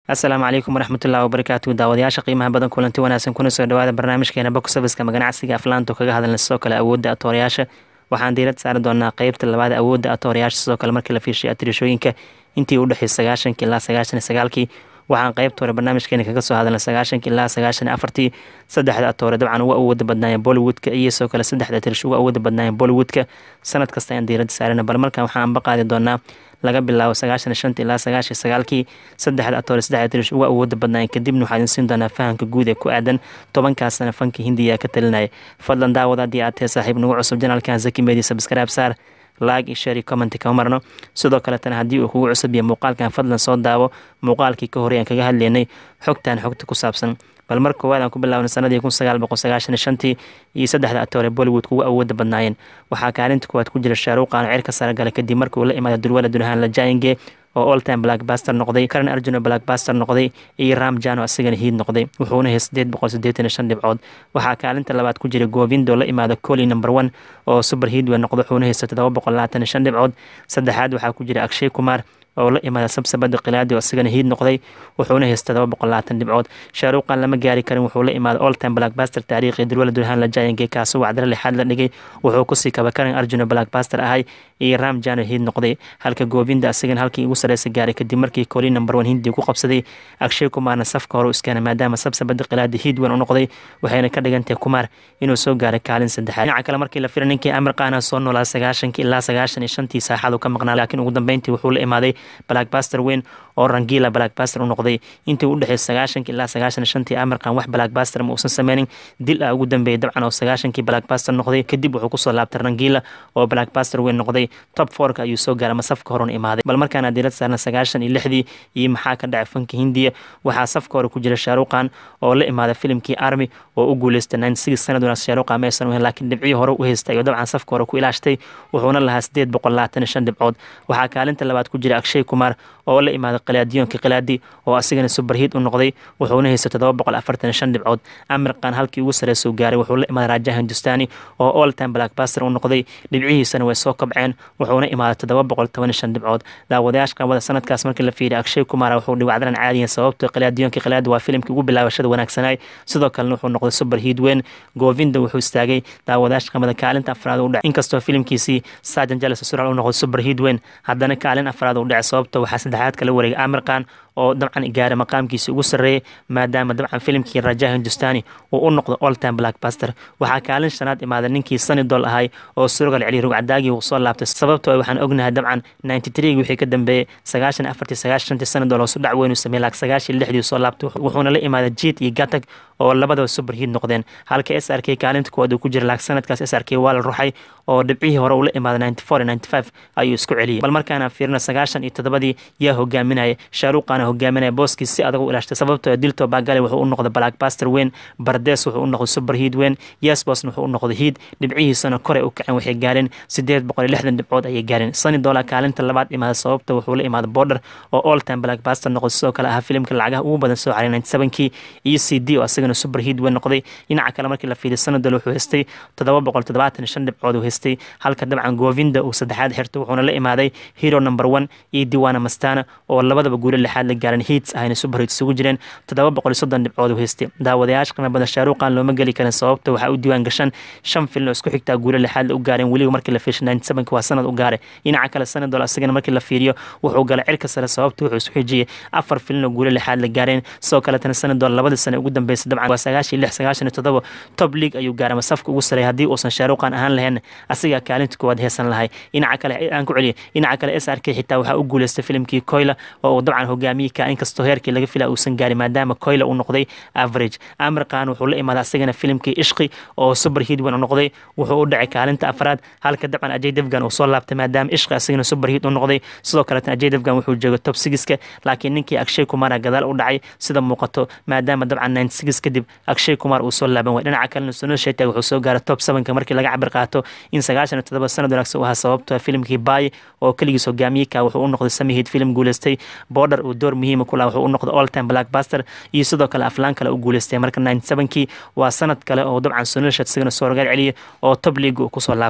asalaamu calaykum waraxmatullahi wabarakaatu daawadayaasha qiimaha badan kulanti wanaagsan kuna soo dhawaada barnaamijkeena box serviceka maganacsiga aflaanto kaga hadalna sidoo kale awoodda atoorayaasha waxaan diirad saari doonaa qeybta labaad awoodda atoorayaasha sidoo kale markii la fiishay atirishooyinka intii u dhexeysay sagaashankii ilaa sagaashan iyo sagaalkii waxaan qeybta hore barnaamijkeena kaga soo hadalna sagaashankii ilaa sagaashan iyo afartii saddexda atoore dabcan uga awooda badnaayeen bollywoodka iyo sidoo kale saddexda atirish uga awooda badnaayeen bollywoodka sanad kasta ayaan diirada saarana bal markan waxaan anba qaadi doonaa laga bilaabo sagaashan shanta ilaa sagaashan sagaalkii saddexda atoore saddexda tirish uga awooda badnaayeen kadibna waxaa idin siin doonaa fahamka guud ee ku aadan tobankaas sana fanka hindiya ka talinaya fadlan daawad haddii aad tahay saaxiib nagu cusub janaalkan zaki media subscribe saar like iyo share iyo comment kama marno sidoo kaletana haddii uu kugu cusub yahay muuqaalkan fadlan soo daawo muuqaalkii ka horey aan kaga hadlaynay xogtan xogta ku saabsan bal mar koowaad aan ku bilaabnay sanadii kun sagaal boqol sagaashan iyo shantii iyo saddexda atoore bollywood kugu awooda badnaayeen waxaa kaalinta koowaad ku jira shaaruuqan cirka sare gale kadib markii uu la imaada dulwala dunhaan la jaayinge oo all time blackbuster noqday karan arjuna blackbuster noqday iyo ram jano asigana hiid noqday wuxuuna hay sideed boqol sideetan iyo shan dhibcood waxaa kaalinta labaad ku jira govindo la imaada coli number one oo super hiidwe noqda wuxuuna haysta todoba boqol labaatan iyo shan dhibcood saddexaad waxaa ku jira akshay kumar oo la imaada sabsabada khilaadi oo asigana hiid noqday wuxuuna haysta todoba boqol labaatan dhibcood shaaruuqan lama gaari karin wuxuu la imaada all time blackbuster taariikhi dulwala durhaan la jaayinge kaasoo wacdara lixaad la dhigay wuxuu kusii kaba karan arjuna blackbuster ahay iyo ram jano hiid noqday halka goovinda asigana halkii ugu sareysa gaaray kadib markii koli number one hindi ku qabsaday akshay kumaarna safka hore u iskeenay maadaama sabsabada khilaadi hiid weyn u noqday waxayna ka dhigantahay kumaar inuu soo gaaray kaalin saddexaad dhinaca kale markii la fira ninkii amir qaana soo noolaa sagaashankii ilaa sagaashan iyo shantii saaxadu ka maqnaa laakiin ugu dambeyntii wuxuu la imaaday blackbuster weyn oo rangila blackbuster u noqday intii u dhexeysay sagaashankii ilaa sagaashan shantii amirkan wax blackbuster ma uusan sameynin dil ah ugu dambeeyay dabcan oo sagaashankii blackbuster noqday kadib wuxuu kusoo laabtay rangila oo blackbuster weyn noqday top fourka ayuu soo gaaray ama safka horena imaaday bal markaana diirad saarna sagaashan iyo lixdii iyo maxaa ka dhacay fanka hindiya waxaa safka hore ku jira shaaruqan oo la imaaday filimkii army oo u guuleystay nine six sanad wanaag shaaruqan maysan u laakiin dhibcii hore u haystay oo dabcan safka hore ku ilaashtay wuxuuna lahaa sideed boqol labaatan iyo shan dhibcood waxaa kaalinta labaad ku jira akshay kumar oo la imaaday khilaadiyoonka khilaadi oo asigana superhiid u noqday wuxuuna haystay todoba boqol afartan iyo shan dhibcood amirkan halkii ugu sareysuu gaaray wuxuu la imaaday raja hindustani oo all time blackbuster u noqday dhibcihiisana way soo kobceen wuxuuna imaaday todoba boqol toban iyo shan dhibcood daawadayaasha qabada sanadkaas markii la fiiriya akshay kumara wuxuu dhiwacdaran caadiyan sababto khilaadiyoonka khilaadi waa filimkii ugu bilaabashada wanaagsanay sidoo kalena wuxuu noqday superhiid weyn govinda wuxuu istaagay daawadayaasha qabada kaalinta afraad u dhacay inkastoo filimkiisii sajan jalas sural u noqday superhiid weyn haddana kaalin afraad u dhacay sababto waxaa saddexaad kala wareegay amirkan oo dabcan gaaray maqaamkiisa ugu sarreeyay maadaama dabcan filimkii raja hindustani uu u noqdo all time blackbuster waxaa kaalin shanaad imaaday ninkii sanidol ahay oo surogal celiya rugcadaagii uu soo laabtay sababtoo waxaan ognahay dabcan ninety three wixii ka dambeeyey sagaashan afartii sagaashan shantii sanidol oo su dhac weyn uu sameeyey laak sagaashan lixdii soo laabtay wuxuuna la imaaday jiit iyo gatag oo labadaba superhiid noqdeen halka s r k kaalinta kuwaad uu ku jira laak sanadkaas s r k waa la ruxay oo dhibcihii hore uu la imaaday ninety four ninety five ayuu isku celiyey bal markaana fiirina sagaashan iyo toddobadii yaa hogaaminaya shaaruqana hogaaminaya booskii si adag u ilaashtay sababtoo dilto bagale wuxuu u noqday blackbuster weyn bardes wuxuu u noqday superhiid weyn yesbosna wuxuu u noqday hiid dhibcihiisana kore u kaceen waxay gaareen sideed boqol iyo lixdan dhibcood ayay gaareen sani dola kaalinta labaad imaada sababta wuxuu la imaaday border oo all time blackbuster noqday sidoo kale ahaa filimka lacagaha ugu badan soo caray ninety sevenkii iyo c d oo asagana superhiid weyn noqday dhinaca kale markii la fiiriyo sanadol wuxuu haystay toddoba boqol toddobaatan iyo shan dhibcood uu haystay halka dabcan govinda uu saddexaad xirtay wuxuuna la imaaday hero number one iyo diwana mastana oo labadaba guulo lixaad la gaaran hiits ahayna superhiit isugu jireen toddoba boqol iyo soddon dhibcood uu haystay daawadayaasha qiimo badan shaaruqan looma geli karin sababta waxaa u diiwaan gashan shan filin oo isku xigtaa guulo lixaad la u gaareen weliba markii la fiishay ninety sevenki waa sanad u gaaray dhinaca kale sanadol asagana markii la fiiriyo wuxuu galay cirka sare sababta wuxuu isku xijiyey afar filin oo guulo lixaad la gaareen sidoo kaletana sanadol labadii sane ugu dambeysay dabcan waa sagaashan iyo lix sagaashan iyo toddoba top league ayuu gaaray ama safka ugu sareeyay haddii uusan shaaruqan ahaan lahayn asigaa kaalinta koowaad heesan lahay dhinaca kale aan ku celiyay dhinaca kale s r k xitaa waxaa u guuleystay filimkii koyla oo uu dabcan hogaamiyey ka inkastoo heerkii laga fila uusan gaarin maadaama koyla uu noqday average amirkan wuxuu la imaaday asagana filimkii ishqi oo superhiid weyn u noqday wuxuu u dhacay kaalinta afraad halka dabcan ajay devgan uu soo laabtay maadaama ishqi asagana superhiid u noqday sidoo kaletan ajay devgan wuxuu joogay top sigiska laakiin ninkii akshay kumara gadaal u dhacay sida muuqato maadaama dabcan ninety six kadib akshay kumar uu soo laaban way dhinaca kalena sunil shetag wuxuu soo gaaray top sevenka markii laga cabir qaato in sagaashan iyo toddoba sanad wanaagsan u ahaa sababto filimkii baay oo keligiis hogaamiyeka wuxuu u noqday samihiid filim guuleystay border uu door muhiima ku laha wuxuu u noqday all time blackbuster iyo sidoo kale aflaan kale u guuleystay marka ninety sevenkii waa sanad kale oo dabcan sunil shet isagana soo rogaal celiyay oo top league uu kusoo laabtay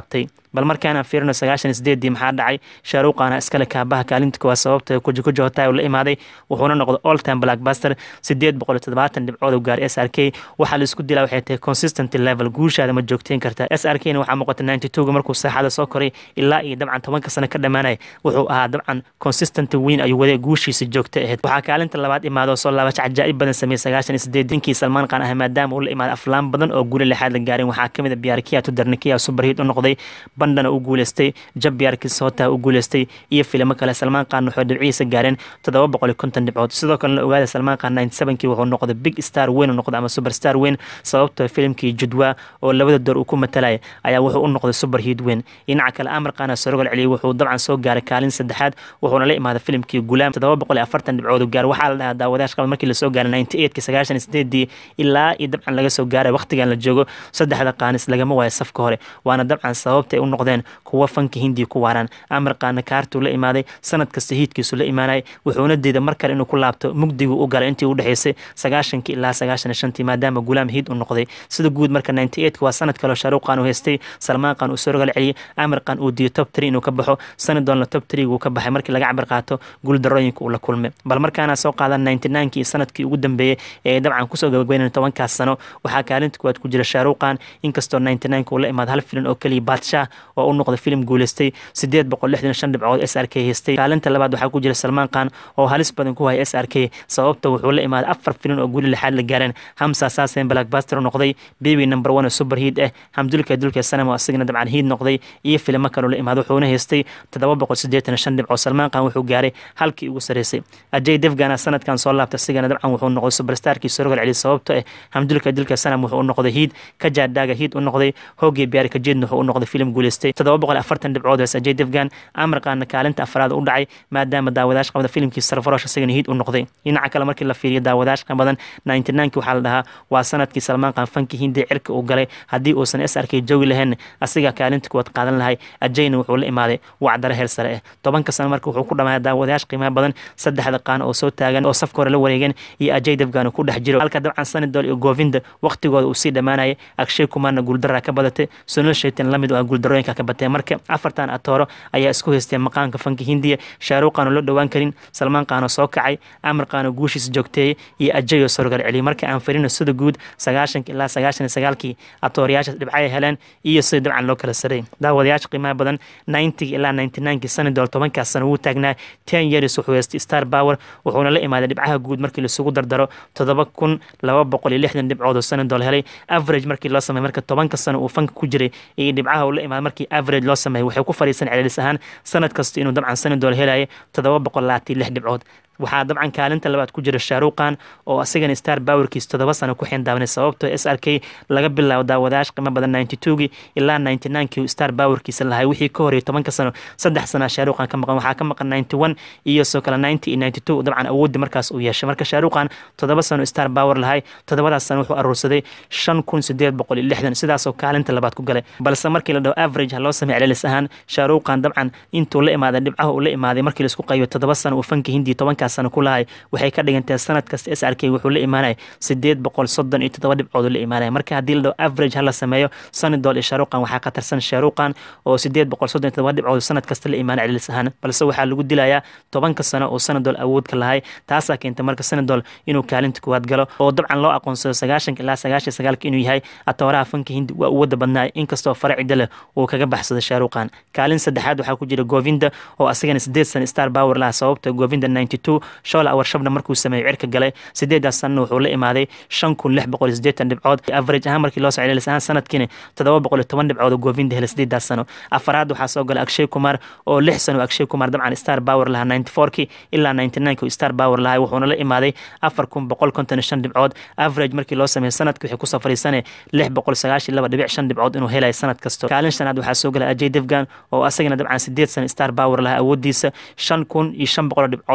bal markaanaan fiirino sagaashan sideedii maxaa dhacay shaaruuqaana iskale kaabaha kaalinta kuwaa sababta kujakuja hotaa la imaaday wuxuuna noqday all time blackbuster sideed boqol iyo toddobaatan dhibcood u gaaray s r k waxaa la isku dilaa waxay tahay consistent level guushaada ma joogteyn kartaa s r k na waxaa muuqata ninety two-ga markuu saaxada soo koray ilaa iyo dabcan tobanka sano ka dhammaanaya wuxuu ahaa dabcan consistent weyn ayuu waday guushiisa joogta ahayd waxaa kaalinta labaad imaado soo laabasho cajaa'ib badan sameeyey sagaashan iyo sideed ninkii salmaan qaan ah maadaama uu la imaaday aflaan badan oo guula lixaad la gaarin waxaa kamid a biyaarkiya tudarnikiya superhit u noqday bandhana u guuleystay jab biyaarkis hotaa u guuleystay iyo filimo kale salmaan qaan wuxuu dhibcihiisa gaareen toddoba boqol iyo konton dhibcood sidoo kalena ogaada salmaan qaan ninety sevenkii wuxuu noqday big star weyn u noqday ama superstar weyn sababtoo filimkii judwa oo labada door uu ku matalaya ayaa wuxuu u noqday superhit weyn dhinaca kale amar qaana sorogol celiyey wuxuu dabcan soo gaaray kaalin saddexaad wuxuuna la imaaday filimkii gulaam toddoba boqol iyo afartan dhibcood u gaar waxaa la dhahaa daawadayash qabad markii lasoo gaaray ninety eightkii sagaashan iyo sideedii ilaa iyo dabcan laga soo gaaray waqtigan la joogo saddexda qaanis lagama waayo safka hore waana dabcan sababta ay u noqdeen kuwa fanka hindiya ku waaraan amar qaana kaartuu la imaaday sanad kasta hiidkiisu la imaanayay wuxuuna diiday mar kale inuu ku laabto mugdiguu u galay intii u dhexeysay sagaashankii ilaa sagaashan iyo shantii maadaama gulaam hiid u noqday sida guud marka ninety eightka waa sanad kaleo shaaruuq qaan uu haystay salmaan qaan uu soo rogal celiyey amar qaan uu diiday top three inuu ka baxo sanadolna top three-gu ka baxay markii laga cabir qaato guuldarooyinka uu la kulmay bal markaana soo qaadan ninety ninekii sanadkii ugu dambeeyey ee dabcan kusoo gabagbeynaya tobankaas sano waxaa kaalinta kuwaad ku jira shaaruuqan inkastoo ninety nineka uu la imaada hal filin oo keliya baadshaah oo u noqday filim guuleystay sideed boqol lixdan shan dhibcood s r k haystay kaalinta labaad waxaa ku jira salmaan qaan oo halis badan ku haya s r k sababta wuxuu la imaaday afar filin oo guuli lixaad la gaareen hamsa saasen blackbuster u noqday baby number one oo super hiid ah hamdulka dulka sanam oo asigana dabcan hiid noqday iyo filimo kaloo la imaada wuxuuna haystay toddoba boqol siddeetan shan dhibcood salmaan qaan wuxuu gaaray halkii ugu sarreysay ajay devgana sanadkan soo laabtay asigana dabcan wuxuu noqday superstarkii sorogal celi sababto ah hamdulka dulka sanam wuxuu u noqday hiid kajaadhaaga hiid u noqday hoogii biyaari kajeedna wuxuu u noqday filim guuleystay toddoba boqol afartan dhibcood hees ajay devgan amarqaana kaalinta afraad u dhacay maadaama daawadayash qabada filimkii sarfarosh asigana hiid u noqday dhinaca kale markii la fiiriyo daawadayash badan ninety nineki waxaa la dhahaa waa sanadkii salmaan qaan fankii hindiya cirka uu galay haddii uusan s arkay joogi lahayn asiga kaalinta kuwaad qaadan lahay ajayna wuxuu la imaaday wacdaro heer sare ah tobanka sano marka wuxuu ku dhammaaya daawadayash qiimaha badan saddexda qaan oo soo taagan oo safka hore la wareegeen iyo ajay devgan uu ku dhex jiro halka dabcan sanadol iyo goovinda waqtigooda uu sii dhammaanayay agshay kumaarna guuldaraa ka badatay sunal shaytan lamid oo ah guuldarooyinka ka batee marka afartan atooro ayaa isku haystay maqaanka fanka hindiya shaaruuq qaanoo la dhowaan karin salmaan qaanoo soo kacay amar qaanoo guushiisa joogteeyey iyo ajayoo sorgal celiyay marka aan firino sida guud sagaashanka ilaa sagaashan iyo sagaalkii atoorayaasha dhibcay heleen iyo sida dabcan loo kala saray daawadayaasha qiimaha badan ninetiga ilaa ninety ninekii sanadol tobankaas sano wuu taagnaa ten years wuxuu haystay star power wuxuuna la imaaday dhibcaha guud markii laisugu dardaro toddoba kun laba boqol iyo lixdan dhibcood oo sanadol helay average markii loo sameeyay marka tobanka sano uu fanka ku jiray iyo dhibcaha uu la imaaday markii average loo sameeyay waxay ku fadhiisan celcelis ahaan sanad kasta inuu dabcan sanadol helaya toddoba boqol labaatan lix dhibcood waxaa dabcan kaalinta labaad ku jira shaaruuqan oo asigana star powerkiis toddoba sano ku xindaabanay sababtoo s r k laga bilaabo daawadayash qiimo badan ninety two-gii ilaa ninety nine-kii star powerkiisa lahay wixii ka horreeyay tobanka sano saddex sanaa shaaruuqan ka maqan waxaa ka maqan ninety one iyo soo kale ninety iyo ninety two dabcan awoodda markaas uu yeeshay marka shaaruuqan toddoba sano star power lahay toddobadaas sano wuxuu aruursaday shan kun sideed boqol iyo lixdan sidaasoo kaalinta labaad ku galay balse markii la dhaho average ha loo sameey celelis ahaan shaaruuqan dabcan intuu la imaaday dhibcaha uu la imaaday markii laisku qaybo toddoba sano uu fanka hindiya tobankaas sano ku lahay waxay ka dhigantahay sanad kasta s r k wuxuu la imaanaya sideed boqol soddon iyo toddoba dhibcood la imaanaya marka haddii la dhaho average ha la sameeyo sanadol iyo shaaruqan waxaa khatarsan shaaruqan oo sideed boqol soddon iyo toddoba dhibcood sanad kasta la imaanaya celilis ahaan balse waxaa lagu dilayaa tobanka sano oo sanadol awoodka lahay taasaa keentay marka sanadol inuu kaalinta kuwaad galo oo dabcan loo aqoonsado sagaashanka ilaa sagaashan sagaalka inuu yahay atooraha fanka hindi waa uwada badnaay inkastoo faracida leh uu kaga baxsado shaaruqan kaalin saddexaad waxaa ku jira govinda oo asagana sideed sano star power laha sababta govinda ninety two shola warshabna markuu sameeyo cirka galay sideedaas sanana wuxuu la imaaday shan kun lix boqol iyo sideetan dhibcood average ahaan markii loo soo celilis ahaan sanadkiina toddoba boqol iyo toban dhibcood oo govinda helay sideedaas sano afaraad waxaa soo galay akshay kumar oo lix sano akshay kumar dabcan star power lahaa ninety fourkii ilaa ninety nineki star power lahay wuxuuna la imaaday afar kun boqol konton iyo shan dhibcood average markii loo sameeyo sanadki waxay kusoo fadhiisanay lix boqol sagaashiyo laba dhibic shan dhibcood inuu helayo sanad kasto kaalin shanaad waxaa soo galay ajay devgan oo asagana dabcan sideed sano star power lahaa awoodiisa shan kun iyo shan boqol dhibcood oo la imaada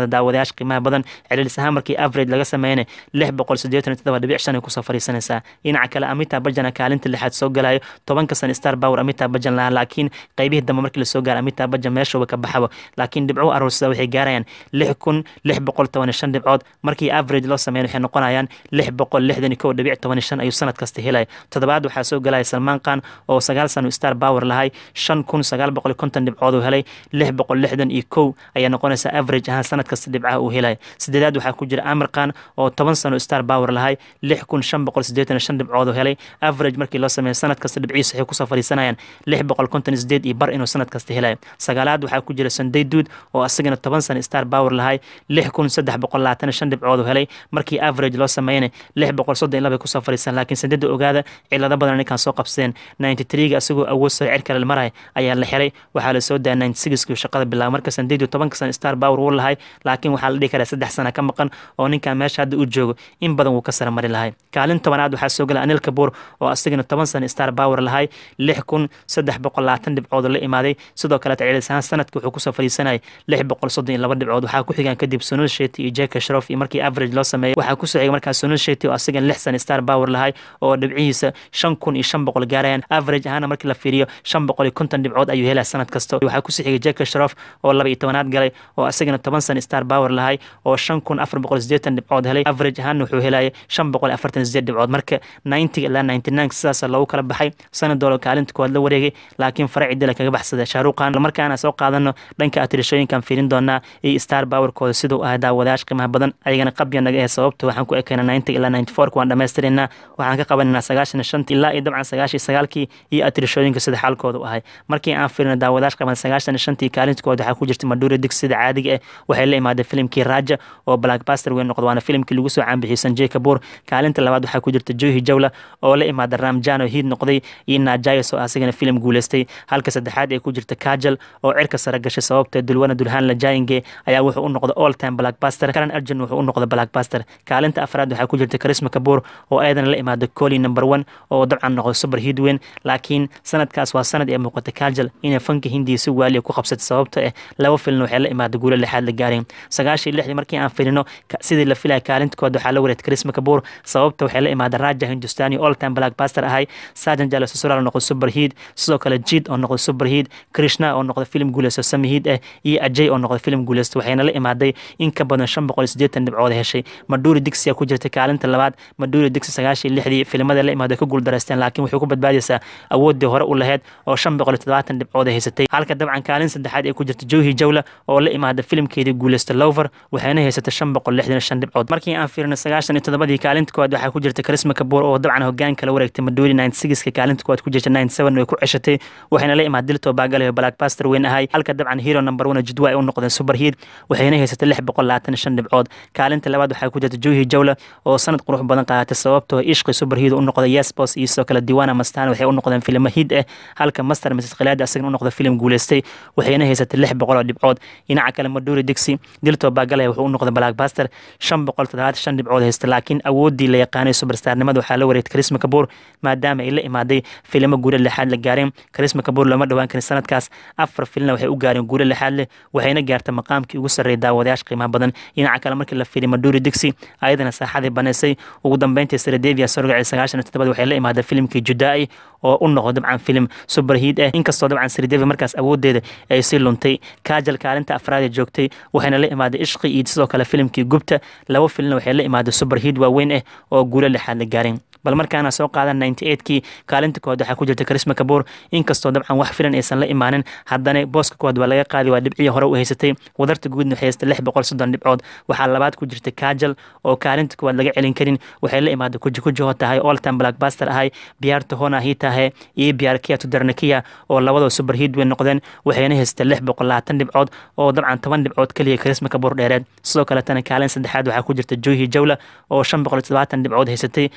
kale daawadayaasha qiimaha badan celcelis ahaan markii average laga sameeyana lix boqol siddeetan iyo toddoba dhibic shan ay kusoo fadhiisanaysaa dhinaca kale amita bajana kaalinta lixaad soo galayo tobanka san star power amita bajan lahaa laakiin qaybihii dambe markii lasoo gaaro amita bajan meeshuba ka baxabo laakiin dhibco aroorsada waxay gaarayaan lix kun lix boqol toban iyo shan dhibcood markii average loo sameeyan waxay noqonayaan lix boqol lixdan iyo kow dhibic toban iyo shan ayuu sanad kasta helaya toddobaad waxaa soo galaya salmaan khan oo sagaal sano star power lahay shan kun sagaal boqol iyo konton dhibcood uu helay lix boqol lixdan iyo kow ayaa noqonaysa average ahaan sanad kasta dhibcaha uu helaya sideedaad waxaa ku jira amir khan oo toban sano star power lahay lix kun shan boqol siddeetan iyo shan dhibcood uu helay average markii loo sameeyo sanad kasta dhibciisa waxay kusoo fadhiisanayaan lix boqol konton iyo sideed iyo bar inuu sanad kasta helayo sagaalaad waxaa ku jira sunday duud oo asagana toban sano star power lahay lix kun saddex boqol labaatan iyo shan dhibcood uu helay markii average loo sameeyana lix boqol soddon iyo laba kusoo fadhiisan laakiin saddeeda ogaada cilado badan ninkan soo qabsadeen ninety threega asagoo awood sare cirka la maraya ayaa la xiray waxaa la soo daa ninety sixkii shaqada bilaaba marka sandaydu tobanka sano star power wuu lahay laakiin waxaa la dhihi karaa saddex sana ka maqan oo ninkan meesha hadda uu joogo in badan wuu ka sare mari lahay kaalin tobanaad waxaa soo gala anil kabuur oo asagana toban sano star power lahay lix kun saddex boqol labaatan dhibcood la imaaday sidoo kale celcelis ahaan sanadka wuxuu kusoo fadhiisanayay lix boqol soddon iyo laba dhibcood waxaa ku xigaan kadib sunul sheti iyo jeka shrof iyo markii average loo sameeyay waxaa kusoo xigay markaa sunul sheti oo asagana lix sano star power lahay oo dhibcihiisa shan kun iyo shan boqol gaarayaan average ahaana markii la fiiriyo shan boqol iyo konton dhibcood ayuu helaya sanad kasta waxaa kusoo xigay jeka shrof oo laba iyo tobanaad galay oo asagana toban sano star power lahay oo shan kun afar boqol sideetan dhibcood helay average ahaana wuxuu helaya shan boqol afartan sideed dhibcood marka ninety ilaa ninety nine sidaas loogu kala baxay sanadoola kaalinta koowaad la wareegay laakiin faraci dila kaga baxsada shaaruqan markaana soo qaadano dhanka atirashooyinkan fiirin doonaa iyo star powerkooda siduu ahaa daawadayash qiimaha badan ayagana qabya naga ee sababta waxaan ku ekayna ninety ilaa ninety four waan dhammaystirinaa waxaan ka qabananaa sagaashan shanti ilaa iyo dabcan sagaashan sagaalkii iyo atirashooyinka sida xaalkooda u ahay markii aan fiirino daawadayash qaban sagaashan shantii kaalintooda waxaa ku jirta madhuuri dig sida caadiga ah waxay la imaaday filimkii raja oo blackbuster weyn noqdo waana filimkii lagu soo caanbixiyey sanjay kabuur kaalinta labaad waxaa ku jirta johi jawla oo la imaada ramjano hiid noqday iyo najayas oo asigana filim guuleystay halka saddexaad ee ku jirta kajal oo cirka sare gashay sababta dulwana dulhaan lajayinge ayaa wuxuu u noqday all time blackbuster karan arjun wuxuu u noqday blackbuster kaalinta afraad waxaa ku jirta karisma kabuur oo ayadana la imaada coli number one oo dabcan noqday super hiid weyn laakiin sanadkaas waa sanad ee muuqata kajal inay fanka hindiya si waaliya ku qabsatay sababta eh laba filin waxay la imaada guulo lixaad la gaareen sagaashii lixdii markii aan filino sidii la filaya kaalintooda waxaa la wareed karisma kabuur sababta waxay la imaada raja hindustani all time blackbuster ahay sajan jalo susural noqday super hiid sidoo kale jid oo noqday super hiid krishna oo noqday filim guuleysto sami hiid ah iyo ajay oo noqday filim guuleysto waxayna la imaaday in ka badan shan boqol iyo siddeetan dhibcood heshay madhuuri digsiya ku jirta kaalinta labaad madhuuri digsi sagaashii lixdii filimada la imaaday ka guuldareysteen laakiin waxay ku badbaadaysaa awooddii hore u laheyd oo shan boqol iyo toddobaatan dhibcood haysatay halka dabcan kaalin saddexaad ee ku jirta johi jawla oo la imaada filimkeedii guuleysta lover waxayna haysatay shan boqol lixdan shan dhibcood markii aan fiirino sagaashan iyo toddobadii kaalinta koowaad waxaa ku jirta karisma kabuur oo dabcan hogaanka la wareegtay madhuuri ninety sixka kaalinta koowaad ku jirta ninety seven way ku ceshatay waxayna la imaad dilto baagalayo blackbuster weyn ahay halka dabcan hero number one jidwa ay u noqdeen super hiid waxayna haysatay lix boqol labaatan shan dhibcood kaalinta labaad waxaa ku jirta johi jawla oo sanad qurux badan qaadatay sababtoo ishqi super hiid u noqday yesbos iyo sidoo kale diwana mastan waxay u noqdeen filimo hiid ah halka master mrs khilaadi asagana u noqday filim guuleystay waxayna haysatay lix boqol oo dhibcood dhinaca kale madhuuri dixi dilto baagalaya wuxuu u noqday blackbuster shan boqol toddobaatan shan dhibcood haysta laakiin awooddii la yaqaanay superstarnimada waxaa la wareegtay karisma kabuur maadaama ay la imaaday filimo guula lixaad la gaareen karisma kabuur looma dhowaan karin sanadkaas afar filina waxay u gaareen guula lixaad leh waxayna gaartay maqaamkii ugu sarreeyay daawadayaasha qiimaha badan dhinaca kale markii la fiiriy madhuuri dixi ayadana saaxadii baneysay ugu dambeyntii saradevia sorgaci sagaashan toddobad waxay la imaaday filimkii judaa'i oo u noqdo dabcan filim super hiid ah inkastoo dabcan saradevia markaas awoodeeda ay sii luntay kaajal kaalinta afraad ee joogtay waxayna la imaaday ishqi iyo sidoo kale filimkii gubta laba filina waxay la imaaday super hiid waaweyn ah oo guulo lixaad la gaareen bal markaana soo qaadan ninety eightkii kaalinta koowaad waxaa ku jirta karisma kabuur inkastoo dabcan wax filan aysan la imaanin haddana booska koowaad waa laga qaadi waa dhibcihii hore u haysatay wadarta guudna waxay haystay lix boqol soddon dhibcood waxaa labaad ku jirta kaajal oo kaalinta koowaad laga celin karin waxay la imaaday kuji kuji ho tahay all time blackbuster ahay biyaarta hona hii tahay iyo biyaarkiya tudarnakiya oo labadoo super hiid weyn noqdeen waxayna haystay lix boqol labaatan dhibcood oo dabcan toban dhibcood keliya karisma kabuur dheereed sidoo kaletana kaalin saddexaad waxaa ku jirta johi jawla oo shan boqol toddobaatan dhibcood haysatay inkastoo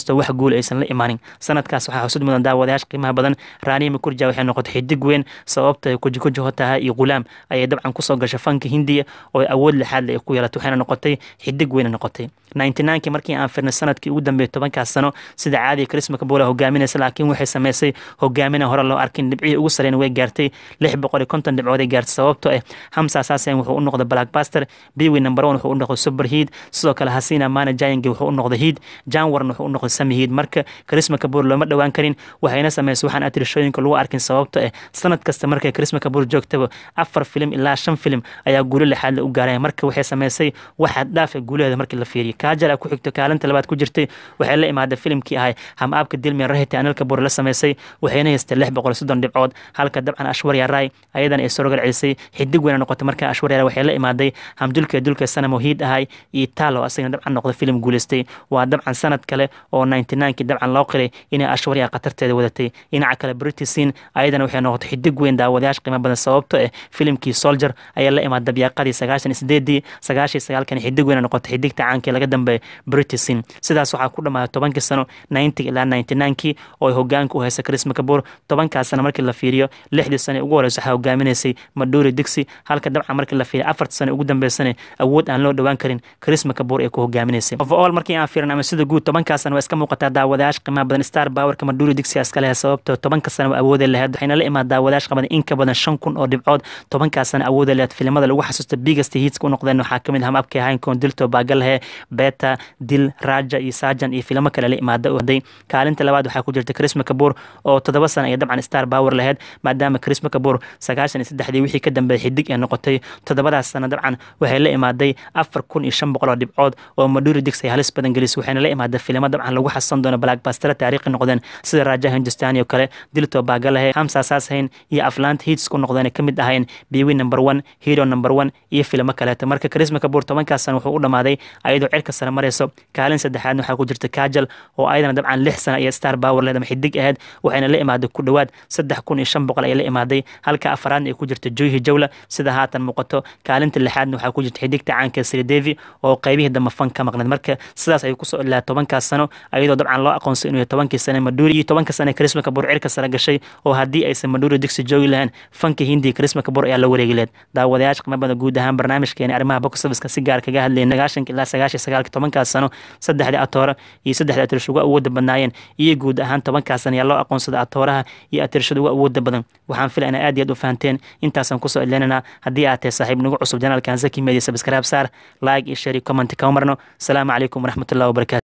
inkastoo wax guul aysan la imaanin sanadkaas waxaa xusud mudan daawadayaasha qiimaha badan raaniima kurja waxay noqotay xidig weyn sababta ay kujikuji hotaha iyo gulaam ayay dabcan kusoo gashay fanka hindiya oo awood lixaad ay ku yeelatay waxayna noqotay xidig weyna noqotay ninety-ninekii markii aan firnay sanadkii ugu dambeeyay tobankaas sano sida caadiga chrisma kabola hogaaminaysa laakiin waxay sameysay hogaamina hore loo arkin dhibcihii ugu sareen way gaartay lix boqol iyo konton dhibcood ay gaartay sababtoo ah hamsa saasen wuxuu u noqday blackbuster biwi number one wuxuu u noqday super heat sidoo kale hasina mana jayangi wuxuu u noqday heat janwarn wuxuu u noqday sami heat marka chrisma kaboor looma dhowaan karin waxayna sameysay waxaan atirishooyinka lagu arkin sababto ah sanad kasta markay chrisma kaboor joogtaba afar filim ilaa shan filim ayaa guulo lixaad la u gaaraya marka waxay sameysay waxaad dhaafa guulaheeda markii la fiiriyo kaajala ku xigto kaalinta labaad ku jirtay waxay la imaaday filimkii ahay hamaabka dilmian rahita anil kaboor la sameysay waxayna haystay lix boqol soddon dhibcood halka dabcan ashwarya ray ayadana ay sorogal celisay xidig weyna noqotay marka ashwarya ray waxay la imaaday hamdulka dulka sanamo hiid ahay iyo taalo asagana dabcan noqday filim guuleystay waa dabcan sanad kale oo ninety ninekii dabcan loo qiray inay ashwarya khatarteeda wadatay dhinaca kale britisin ayadana waxay noqotay xidig weyn daawadayaasha qiimo badan sababto ah filimkii soldier ayaa la imaada dabyaaqadii sagaashan iyo sideedii sagaashan iyo sagaalkan xidig weyna noqotay xidigta caankii laga dambeeyay britisin sidaas waxaa ku dhamaaday tobankii sano ninety ilaa ninety ninekii oo ay hogaanka u haysa chris mcabur tobankaas sano markii la fiiriyo lixdii sano ugu horeysa waxaa hogaaminaysay maduri dixi halka dabcan markii la fiiriyo afarta sano ugu dambeysana awood aan loo dhowaan karin chris mcabur ee ku hogaaminaysay overall markii aan fiirin ama sida guud tobankaas sano waa iska muuqataa daawadayaasha qiimaha badan star powerka maduri dixi iska lehe sababtoo tobanka sano awoodee lahayd waxayna la imaad daawadayaasha qabadan in ka badan shan kun oo dhibcood tobankaas sano awoodee lahayd filimada lagu xasuusta biggest hits u noqdeen waxaa kamid ah hamabkii ahayn koondilto baagalahe beta dil raja iyo sajan iyo filimo kale la imaada oday kaalinta labaad waxaa ku jirta chris mcabur oo toddoba sana iyo dabcan star power lahayd maadaama chris mcabur sagaashan iyo saddexdii wixii ka dambeeyay xidig ee noqotay toddobadaas sana dabcan waxay la imaaday afar kun iyo shan boqol oo dhibcood oo maduri dix ay halis badan gelisay waxayna la imaaday filimo dabcan lagu xasan doono blackbastera taariikhi noqdeen sida raja hindustani oo kale dilto baagalahe hamsa saashayn iyo aflant hits ku noqdeen ka mid ahayn biwi number one hero number one iyo filimo kaleeta marka chris mcabur tobankaas sana wuxuu u dhamaaday ayadoo cirka sare mareyso kaalin saddexaadna waxaa ku jirta kajal oo ayadana dabcan lix sana iyo star power leed ama xidig ahayd waxayna la imaaday ku dhowaad saddex kun iyo shan boqol ayay la imaaday halka afaraadna ay ku jirta joyhi jawla sida haatan muuqato kaalinta lixaadna waxaa ku jirta xidigta caanka sridevi oo qaybihii dambe fan ka maqneed marka sidaas ayuu kusoo ilaa tobankaas sano ayadoo dabcan loo aqoonsay inuu tobankii sane maduri iyo tobanka sane chris mcabur cirka sare gashay oo haddii aysan maduri digsi joogi lahayn fanka hindi chris mcabur ayaa la wareegi leed daawadayaasha qiimo badan guud ahaan barnaamijkeena arrimaha box office si gaar kaga hadlayna sagaashanka ilaa sagaashan sagaalka tobankaas sano saddexdii atoora iyo saddexdii atirish uga awooda badnaayeen iyo guud ahaan tobankaas sano ayaa loo aqoonsaday atooraha iyo atirishada uga awooda badan waxaan filaya ina aad iyo aad u fahanteen intaasaan kusoo ileynanaa haddii aad tahay saaxiib nagu cusub janaalkan zaki media subscribe saar like iyo share iyo comment kama marno asalaamu calaykum waraxmatullahi wabarakatu